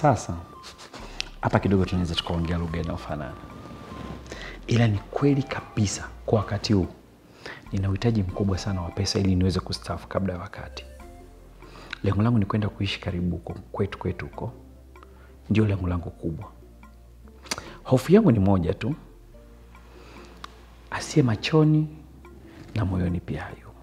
sasa hapa kidogo tunaweza tukaongea lugha inayofanana, ila ni kweli kabisa kwa wakati huu nina uhitaji mkubwa sana wa pesa ili niweze kustaafu kabla ya wakati. Lengo langu ni kwenda kuishi karibu huko kwetu kwetu huko, ndio lengo langu kubwa. Hofu yangu ni moja tu, asiye machoni na moyoni pia hayumo.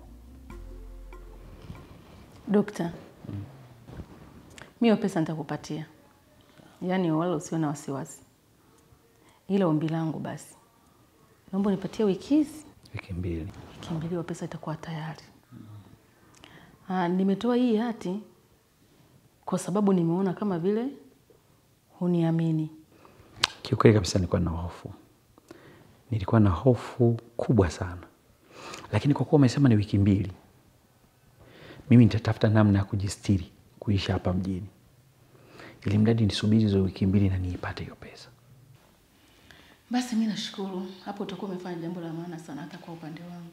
Dokta, mi hiyo pesa nitakupatia, yaani wala usiwe na wasiwasi, ila ombi langu basi, naomba unipatie wiki hizi, Wiki mbili. wiki mbili, hiyo pesa itakuwa tayari. Ah, nimetoa hii hati kwa sababu nimeona kama vile huniamini. Kiukweli kabisa nilikuwa na hofu, nilikuwa na hofu kubwa sana, lakini kwa kuwa umesema ni wiki mbili, mimi nitatafuta namna ya kujistiri kuishi hapa mjini, ili mradi nisubiri hizo wiki mbili na niipate hiyo pesa. Basi mi nashukuru, hapo utakuwa umefanya jambo la maana sana hata kwa upande wangu.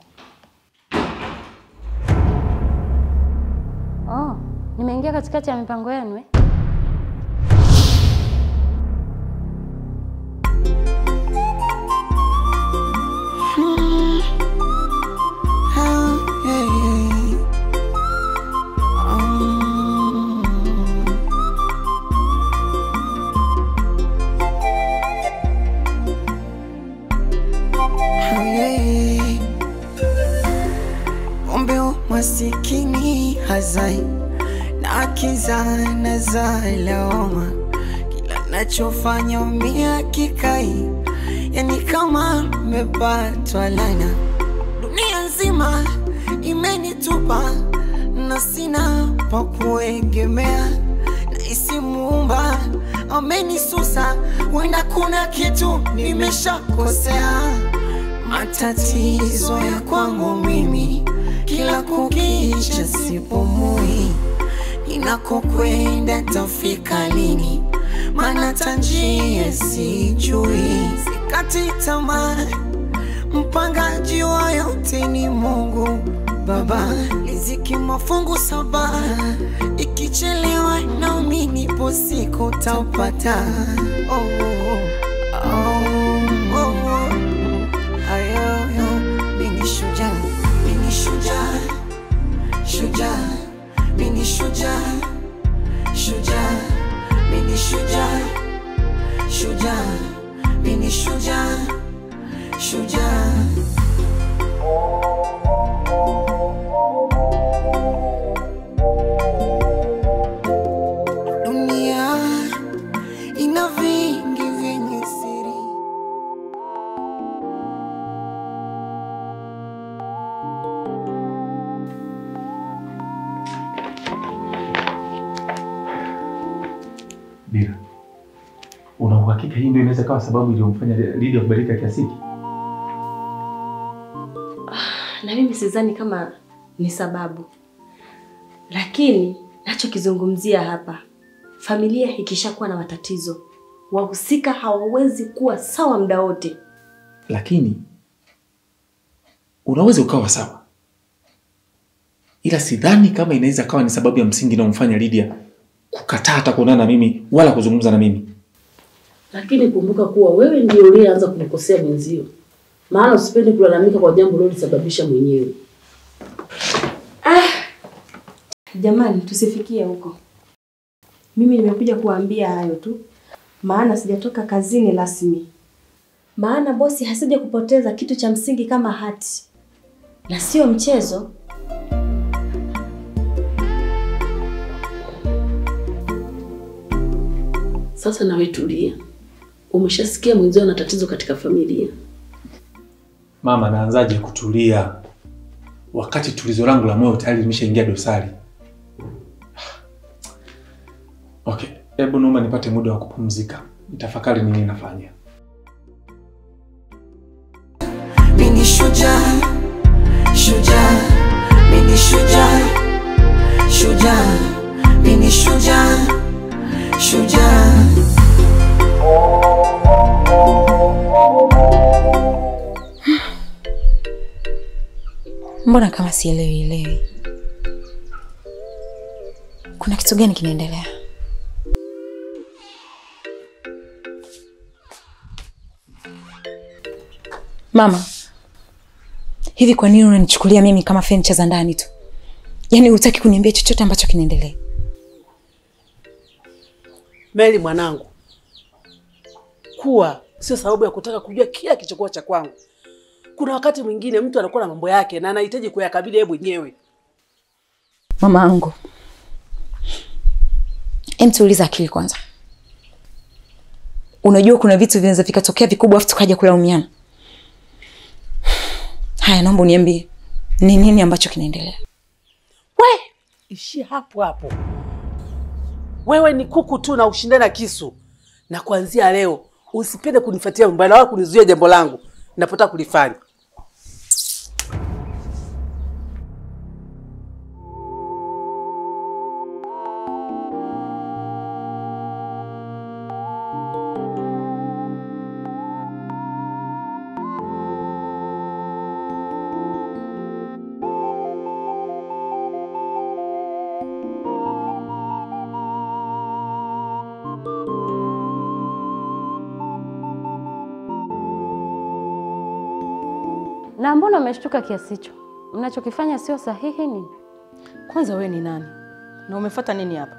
Oh, nimeingia katikati ya mipango yenu eh? Ombe masikini hazai na kizana za lawama, kila nachofanya umia kikai, yani kama mepatwa lana. Dunia nzima imenitupa na sina pa kuegemea, nahisi muumba amenisusa, wenda kuna kitu nimeshakosea matatizo ya kwangu mimi kila kukicha sipumui, ninakokwenda tafika lini? Maana tanjia sijui, sikati tamaa, mpangaji wa yote ni Mungu Baba, riziki mafungu saba, ikichelewa nami nipo siku tapata. Oh, oh, oh, oh, oh. Ayoyo, mimi shujaa, mimi shujaa, shujaa, mimi shujaa, shujaa, mimi shujaa, shujaa, mimi shujaa, shujaa. Dunia ina vingi vyenye siri Bila una uhakika hii ndio inaweza kawa sababu iliyomfanya Lydia kubadilika kiasi hiki? na mimi sidhani kama ni sababu, lakini nachokizungumzia hapa, familia ikishakuwa na matatizo, wahusika hawawezi kuwa sawa muda wote. Lakini unaweza ukawa sawa, ila sidhani kama inaweza kawa ni sababu ya msingi inayomfanya Lydia kukataa hata kuonana na mimi wala kuzungumza na mimi. Lakini kumbuka kuwa wewe ndio uliyeanza kumkosea mwenzio, maana usipende kulalamika kwa jambo ulilolisababisha mwenyewe. Jamani, tusifikie huko. Mimi nimekuja kuambia hayo tu, maana sijatoka kazini rasmi, maana bosi hasija kupoteza kitu cha msingi kama hati, na sio mchezo. Sasa nawe tulia, umeshasikia mwenzio ana tatizo katika familia. Mama, naanzaje kutulia wakati tulizo langu la moyo tayari limeshaingia dosari? Okay, hebu naomba nipate muda wa kupumzika, nitafakari nini nafanya. Mini shujaa, shujaa, mini shujaa, shujaa, mini shujaa, shujaa. Mbona kama sielewi elewi? Kuna kitu gani kinaendelea? Mama, hivi kwa nini unanichukulia mimi kama fenicha za ndani tu? Yaani hutaki kuniambia chochote ambacho kinaendelea? Meli mwanangu, kuwa sio sababu ya kutaka kujua kila kilichokuwa cha kwangu. Kuna wakati mwingine mtu anakuwa na mambo yake na anahitaji kuyakabili yeye mwenyewe. Mama angu, em, tuuliza akili kwanza. Unajua kuna vitu vinaweza vikatokea vikubwa afu tukaja kulaumiana. Haya, naomba uniambie ni nini ambacho kinaendelea? We, ishie hapo hapo. Wewe ni kuku tu na ushindane na kisu, na kuanzia leo usipende kunifuatia mbali wala kunizuia jambo langu napotaka kulifanya. Na mbona umeshtuka kiasi hicho? Mnachokifanya sio sahihi nini? Kwanza wewe ni nani na umefuata nini hapa?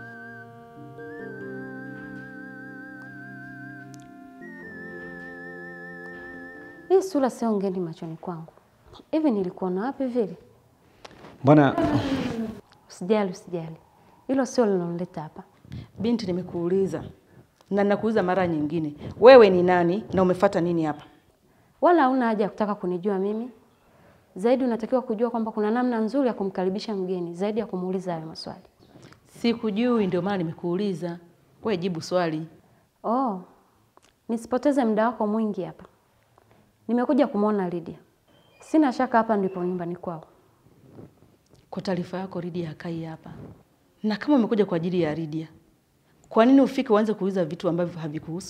Hii sura sio ngeni machoni kwangu. Hivi nilikuona wapi vile? Mbona Usijali, usijali, hilo sio linaloleta hapa. Binti, nimekuuliza na ninakuuliza mara nyingine, wewe ni nani na umefuata nini hapa? Wala hauna haja ya kutaka kunijua mimi. Zaidi unatakiwa kujua kwamba kuna namna nzuri ya kumkaribisha mgeni zaidi ya kumuuliza hayo maswali. Sikujui, ndio maana nimekuuliza. Wewe jibu swali. Oh, nisipoteze muda wako mwingi hapa. Nimekuja kumwona Lydia. Sina shaka hapa ndipo nyumbani kwao. Kwa taarifa yako, Lydia hakai hapa, na kama umekuja kwa ajili ya Lydia, kwa nini ufike uanze kuuliza vitu ambavyo havikuhusu?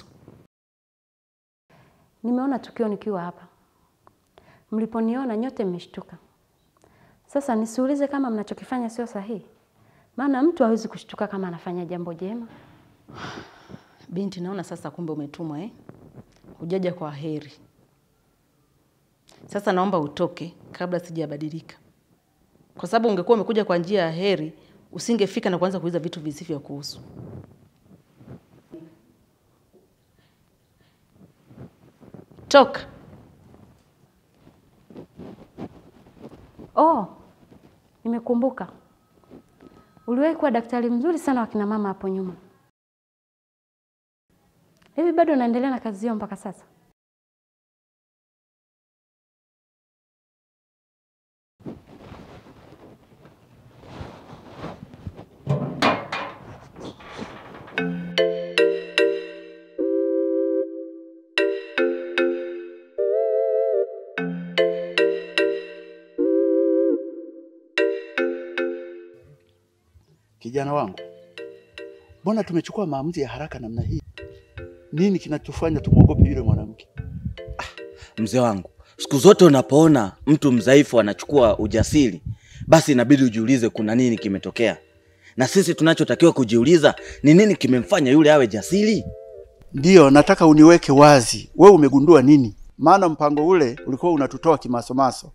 Nimeona tukio nikiwa hapa. Mliponiona nyote mmeshtuka. Sasa nisiulize kama mnachokifanya sio sahihi, maana mtu hawezi kushtuka kama anafanya jambo jema. Binti, naona sasa kumbe umetumwa eh? Hujaja kwa heri. Sasa naomba utoke kabla sijabadilika, kwa sababu ungekuwa umekuja kwa njia ya heri, usingefika na kuanza kuuliza vitu visivyo kuhusu. Toka. Oh, nimekumbuka. Uliwahi kuwa daktari mzuri sana wa kina mama hapo nyuma. Hivi bado unaendelea na kazi hiyo mpaka sasa? Kijana wangu, mbona tumechukua maamuzi ya haraka namna hii? Nini kinatufanya tumwogope yule mwanamke? Mzee wangu, siku zote unapoona mtu mdhaifu anachukua ujasiri, basi inabidi ujiulize kuna nini kimetokea, na sisi tunachotakiwa kujiuliza ni nini kimemfanya yule awe jasiri. Ndiyo, nataka uniweke wazi, wewe umegundua nini? Maana mpango ule ulikuwa unatutoa kimasomaso.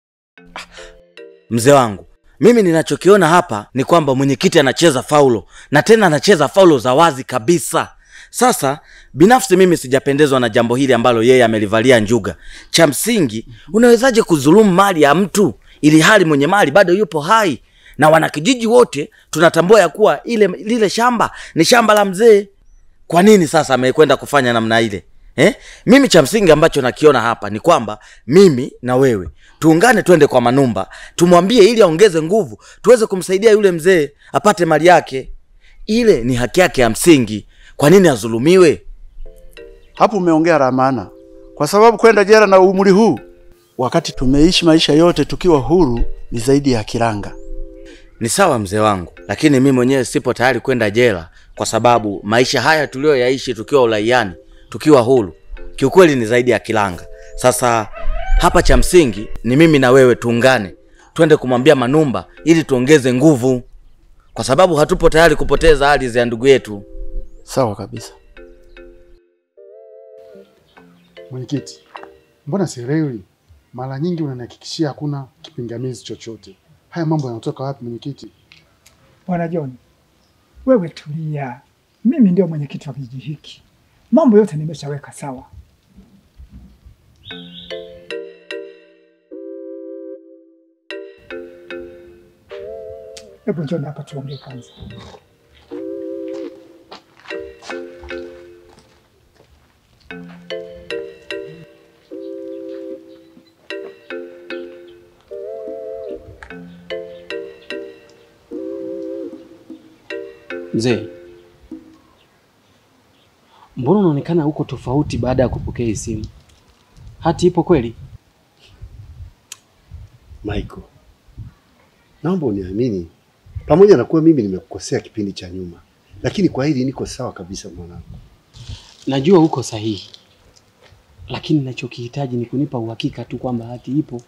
Mzee wangu, mimi ninachokiona hapa ni kwamba mwenyekiti anacheza faulo na tena anacheza faulo za wazi kabisa. Sasa binafsi mimi sijapendezwa na jambo hili ambalo yeye amelivalia njuga. Cha msingi, unawezaje kudhulumu mali ya mtu ili hali mwenye mali bado yupo hai, na wanakijiji wote tunatambua ya kuwa ile lile shamba ni shamba la mzee. Kwa nini sasa amekwenda kufanya namna ile eh? Mimi cha msingi ambacho nakiona hapa ni kwamba mimi na wewe tuungane, twende kwa Manumba tumwambie ili aongeze nguvu, tuweze kumsaidia yule mzee apate mali yake. Ile ni haki yake ya msingi. Kwa nini adhulumiwe? Hapo umeongea la maana, kwa sababu kwenda jela na umri huu, wakati tumeishi maisha yote tukiwa huru, ni zaidi ya kiranga. Ni sawa mzee wangu, lakini mimi mwenyewe sipo tayari kwenda jela, kwa sababu maisha haya tuliyoyaishi tukiwa uraiani, tukiwa huru, kiukweli ni zaidi ya kilanga. Sasa hapa cha msingi ni mimi na wewe tuungane, twende kumwambia Manumba ili tuongeze nguvu, kwa sababu hatupo tayari kupoteza ardhi ya ndugu yetu. Sawa kabisa. Mwenyekiti, Mbona sielewi? Mara nyingi unanihakikishia hakuna kipingamizi chochote. Haya mambo yanatoka wapi mwenyekiti? Bwana John, wewe tulia. Mimi ndio mwenyekiti wa kijiji hiki, mambo yote nimeshaweka sawa. Hebu njoni hapa tuongee kwanza. Mzee, mbona unaonekana huko tofauti baada ya kupokea hii simu? Hati ipo kweli? Michael, naomba uniamini, pamoja na kuwa mimi nimekukosea kipindi cha nyuma, lakini kwa hili niko sawa kabisa mwanangu. Najua uko sahihi, lakini nachokihitaji ni kunipa uhakika tu kwamba hati ipo.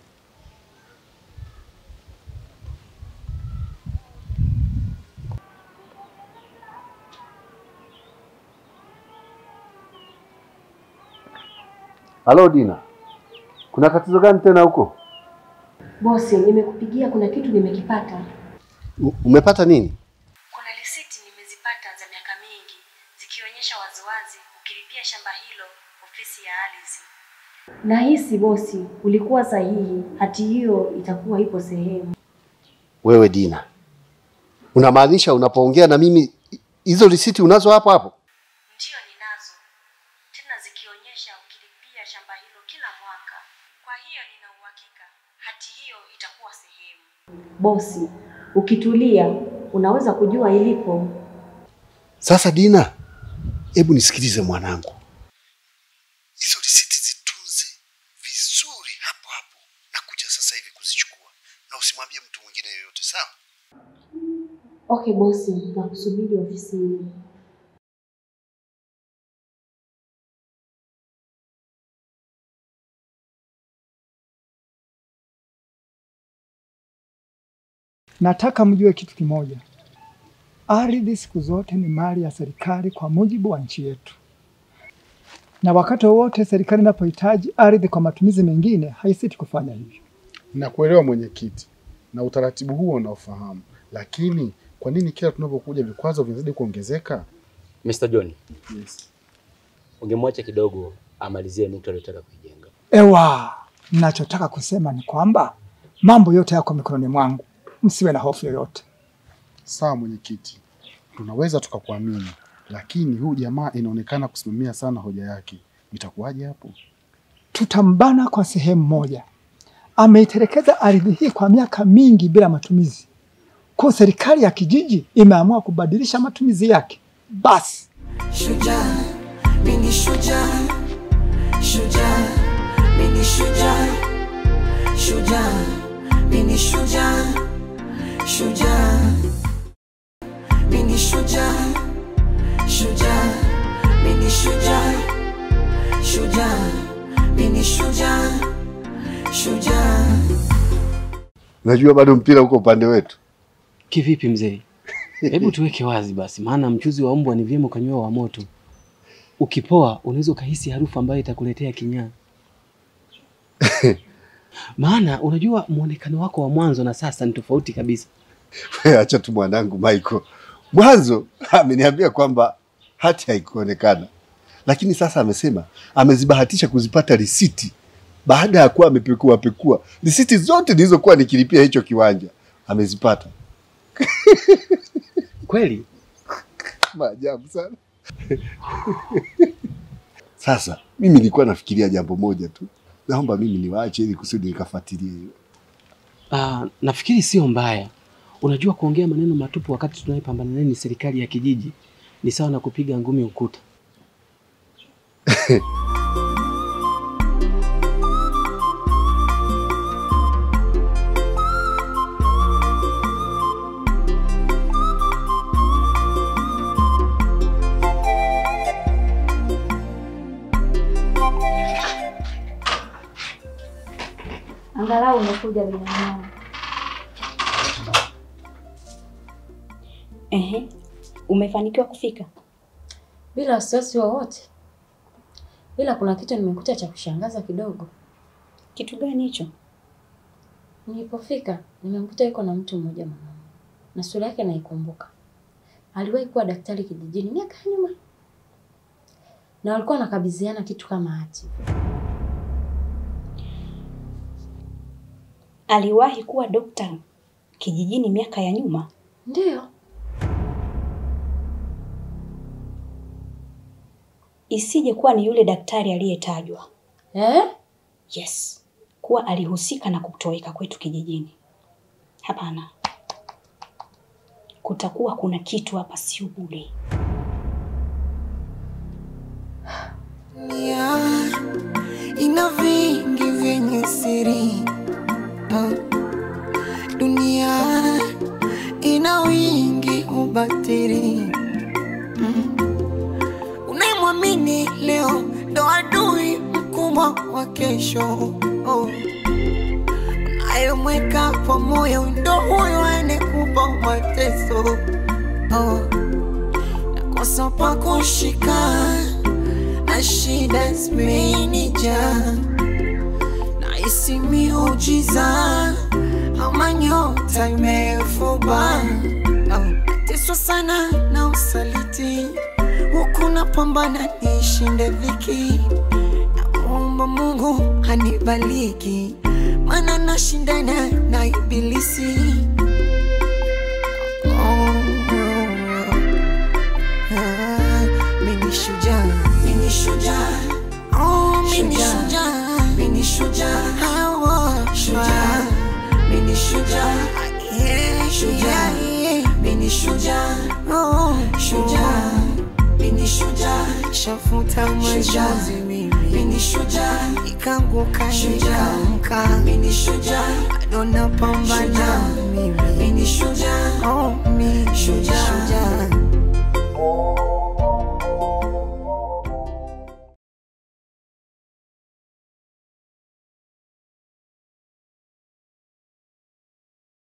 Halo Dina, kuna tatizo gani tena huko? Bosi, nimekupigia, kuna kitu nimekipata. U- Umepata nini? Kuna risiti nimezipata za miaka mingi zikionyesha waziwazi ukilipia shamba hilo ofisi ya ardhi. Nahisi bosi, ulikuwa sahihi. Hati hiyo itakuwa ipo sehemu. Wewe Dina, unamaanisha unapoongea na mimi hi- hizo risiti unazo hapo hapo? Ndiyo, ninazo tena zikionyesha ukilipia shamba hilo kila mwaka. Kwa hiyo nina uhakika hati hiyo itakuwa sehemu. Bosi, ukitulia unaweza kujua ilipo. Sasa Dina, hebu nisikilize mwanangu, hizo risiti zitunze vizuri hapo hapo, nakuja sasa hivi kuzichukua, na usimwambie mtu mwingine yoyote, sawa? Okay bosi, nakusubiri ofisini. Nataka mjue kitu kimoja, ardhi siku zote ni mali ya serikali kwa mujibu wa nchi yetu, na wakati wowote serikali inapohitaji ardhi kwa matumizi mengine haisiti kufanya hivyo. Nakuelewa mwenyekiti, na utaratibu huo unaofahamu, lakini kwa nini kila tunapokuja vikwazo vinazidi kuongezeka? Mr. John, Yes. ungemwacha kidogo amalizie nukta aliyotaka kuijenga. Ewa, ninachotaka kusema ni kwamba mambo yote yako mikononi mwangu, msiwe na hofu yoyote. Sawa mwenyekiti, tunaweza tukakuamini, lakini huyu jamaa inaonekana kusimamia sana hoja yake. Itakuwaje hapo? Tutambana kwa sehemu moja. Ameitelekeza ardhi hii kwa miaka mingi bila matumizi, kwa serikali ya kijiji imeamua kubadilisha matumizi yake. Basi Shujaa, mimi shujaa, shujaa, mimi shujaa, shujaa, mimi shujaa, shujaa, mimi shujaa, shujaa, mimi shujaa, shujaa, mimi shujaa, shujaa. Najua bado mpira uko upande wetu. Kivipi mzee? Hebu tuweke wazi basi, maana mchuzi wa mbwa ni vyema ukanywa wa moto. Ukipoa unaweza ukahisi harufu ambayo itakuletea kinyaa. Maana unajua muonekano wako wa mwanzo na sasa ni tofauti kabisa. Wewe acha tu mwanangu Michael. Mwanzo ameniambia kwamba hati haikuonekana, lakini sasa amesema amezibahatisha kuzipata risiti baada ya kuwa amepekua pekua risiti zote nilizokuwa nikilipia hicho kiwanja amezipata. Kweli? Maajabu sana. Sasa mimi nilikuwa nafikiria jambo moja tu, naomba mimi niwaache ili kusudi nikafuatilie hiyo. Ah, nafikiri sio mbaya. Unajua kuongea maneno matupu wakati tunayepambana naye ni serikali ya kijiji ni sawa na kupiga ngumi ukuta. Angalau umekuja binadamu. Ehe, umefanikiwa kufika? Bila wasiwasi wowote, ila kuna kitu nimekuta cha kushangaza kidogo. Kitu gani hicho? Nilipofika nimemkuta yuko na mtu mmoja mwanaume, na sura yake naikumbuka. Aliwahi kuwa daktari kijijini miaka ya nyuma, na walikuwa wanakabidhiana kitu kama hati. Aliwahi kuwa dokta kijijini miaka ya nyuma? Ndiyo. Isije kuwa ni yule daktari aliyetajwa. Eh? Yes, kuwa alihusika na kutoweka kwetu kijijini. Hapana, kutakuwa kuna kitu hapa, sio bure. Dunia ina vingi vyenye siri Ah. Dunia ina wingi ubatili Mm. Unayemwamini leo ndo adui mkubwa wa kesho oh. Unayemweka kwa moyo ndo huyo anekupa mateso oh. Nakosa pa kushika na shida zimenijaa, nahisi miujiza ama nyota imefuba. Nateswa sana na usaliti, huku napambana nishinde dhiki. Namuomba Mungu anibariki, maana nashindana na ibilisi. Oh, ah, mimi shujaa, mimi shujaa, oh, mimi shujaa, mimi shujaa, hawa shujaa, mimi shujaa, yeah, shujaa, mimi shujaa, oh, shujaa, mimi shujaa, shafuta machozi mimi, mimi shujaa, ikanguka nikaamka, mimi shujaa, bado napambana mimi, mimi shujaa, oh, mimi shujaa.